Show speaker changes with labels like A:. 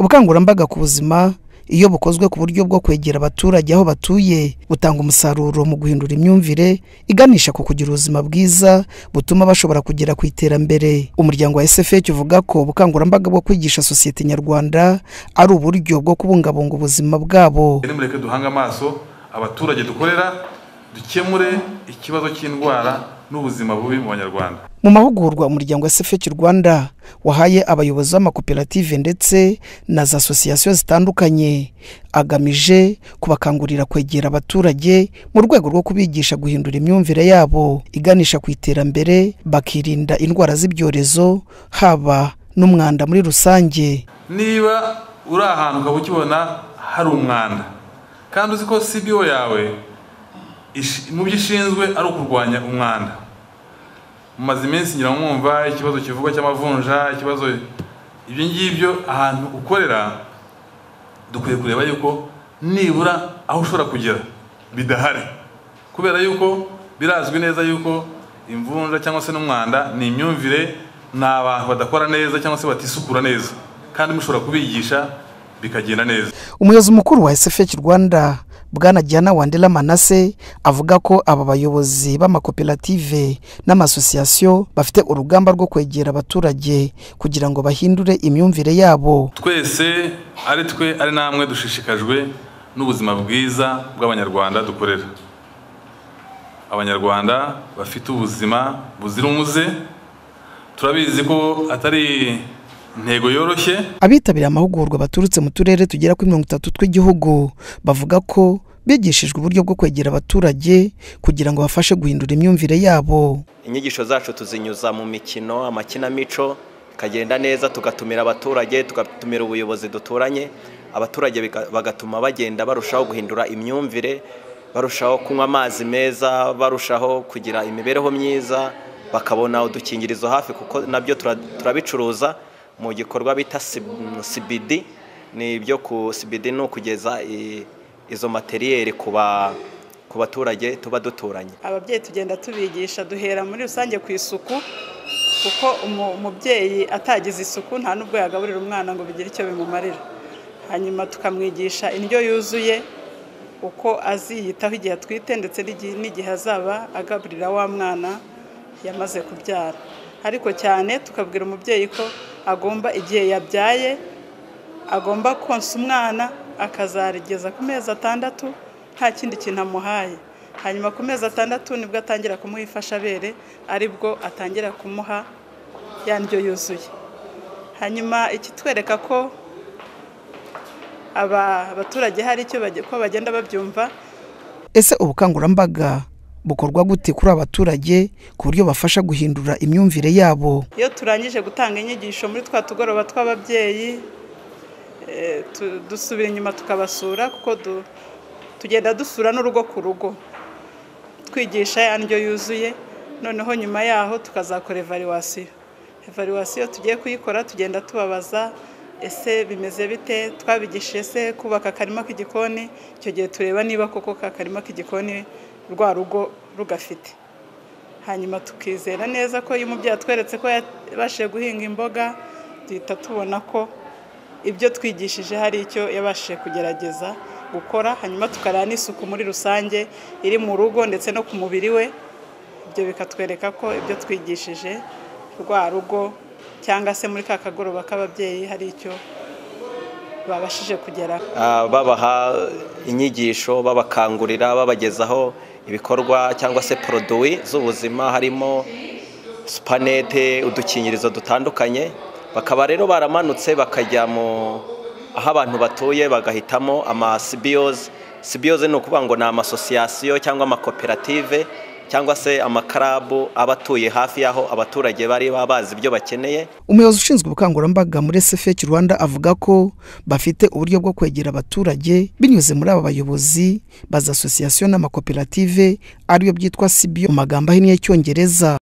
A: ubukangurambaga ku buzima iyo bukozwe ku buryo bwo kwegera abaturage aho batuye butanga umusaruro mu guhindura imyumvire iganisha ku kugira ubuzima bwiza butuma bashobora kugera ku iterambere umuryango wa sfh uvuga ko ubukangurambaga bwo kwigisha sosiyete nyarwanda ari uburyo bwo kubungabunga ubuzima bwabo
B: nimureke duhange amaso abaturage dukorera dukemure ikibazo cy'indwara n'ubuzima bubi mu banyarwanda
A: mu mahugurwa umuryango wa sfh rwanda wahaye abayobozi b'amakoperative ndetse na za asosiyasiyo zitandukanye agamije kubakangurira kwegera abaturage mu rwego rwo kubigisha guhindura imyumvire yabo iganisha ku iterambere bakirinda indwara z'ibyorezo haba n'umwanda muri rusange
B: niba uri ahantu ukaba ukibona hari umwanda kandi uzi ko cbo yawe ish- mu byo ishinzwe ari ukurwanya umwanda mumaze iminsi ngira ngo mwumva ikibazo kivugwa cy'amavunja ikibazo ibyo ngibyo ahantu ukorera dukwiye kureba yuko nibura aho ushobora kugera bidahari kubera yuko birazwi neza yuko imvunja cyangwa se n'umwanda ni imyumvire ni abantu badakora neza cyangwa se batisukura neza kandi mushobora kubigisha bikagenda neza
A: umuyobozi mukuru wa sfh rwanda bwana jyana wandela manase avuga ko aba bayobozi b'amakoperative n'amasosiyasiyo bafite urugamba rwo kwegera abaturage kugira ngo bahindure imyumvire yabo
B: twese ari twe ari namwe dushishikajwe n'ubuzima bwiza bw'abanyarwanda dukorera abanyarwanda bafite ubuzima buzira umuze turabizi ko atari intego yoroshye
A: abitabiriye amahugurwa baturutse mu turere tugera kuri mirongo itatu tw'igihugu bavuga ko bigishijwe uburyo bwo kwegera abaturage kugira ngo bafashe guhindura imyumvire yabo
C: inyigisho zacu tuzinyuza mu mikino amakinamico ikagenda neza tugatumira abaturage tugatumira ubuyobozi duturanye abaturage biga- bagatuma bagenda barushaho guhindura imyumvire barushaho kunywa amazi meza barushaho kugira imibereho myiza bakabona udukingirizo hafi kuko nabyo tura- turabicuruza mu gikorwa bita sibidi ni ibyo ku sibidi ni ukugeza i- izo materiyeri ku ba- ku baturage tuba duturanye
D: ababyeyi tugenda tubigisha duhera muri rusange ku isuku kuko umu- umubyeyi atagize isuku nta n'ubwo yagaburira umwana ngo bigire icyo bimumarira hanyuma tukamwigisha indyo yuzuye uko aziyitaho igihe atwite ndetse n'igi- n'igihe azaba agaburira wa mwana yamaze kubyara ariko cyane tukabwira umubyeyi ko agomba igihe yabyaye agomba konsa umwana akazarigeza ku mezi atandatu nta kindi kintu amuhaye hanyuma ku mezi atandatu nibwo atangira kumuha ifashabere aribwo atangira kumuha ya ndyo yuzuye hanyuma ikitwereka ko aba baturage hari icyo bage- ko bagenda babyumva
A: ese ubukangurambaga bukorwa gute kuri aba baturage ku buryo bafasha guhindura imyumvire yabo
D: iyo turangije gutanga inyigisho muri twa tugoroba tw'ababyeyi eh, tu- dusubira inyuma tukabasura kuko du- tugenda dusura n'urugo ku rugo twigisha ya ndyo yuzuye noneho nyuma yaho tukazakora evaluwasiyo evaluwasiyo tugiye kuyikora tugenda tubabaza ese bimeze bite twabigishije se kubaka akarima k'igikoni icyo gihe tureba niba koko ka karima k'igikoni rwa rugo rugafite hanyuma tukizera neza ko iyo umubyeyi atweretse ko yabashije guhinga imboga duhita tubona ko ibyo twigishije hari icyo yabashije kugerageza gukora hanyuma tukareba n'isuku muri rusange iri mu rugo ndetse no ku mubiri we ibyo bikatwereka ko ibyo twigishije rwa rugo cyangwa se muri ka kagoroba k'ababyeyi hari icyo babashije kugeraho
C: Ah, babaha inyigisho babakangurira babagezaho ibikorwa cyangwa se poroduwi z'ubuzima harimo supanete udukingirizo dutandukanye bakaba rero baramanutse bakajya mu aho abantu batuye bagahitamo amasibiyozi sibiyozi ni ukuvuga ngo ni amasosiyasiyo cyangwa amakoperative cyangwa se amakarabu aba atuye hafi y'aho abaturage bari baba bazi ibyo bakeneye
A: umuyobozi ushinzwe ubukangurambaga muri sfh rwanda avuga ko bafite uburyo bwo kwegera abaturage binyuze muri aba bayobozi ba za asosiyasiyo n'amakoperative ariyo byitwa sibiyo mu magambo ahinnye y'icyongereza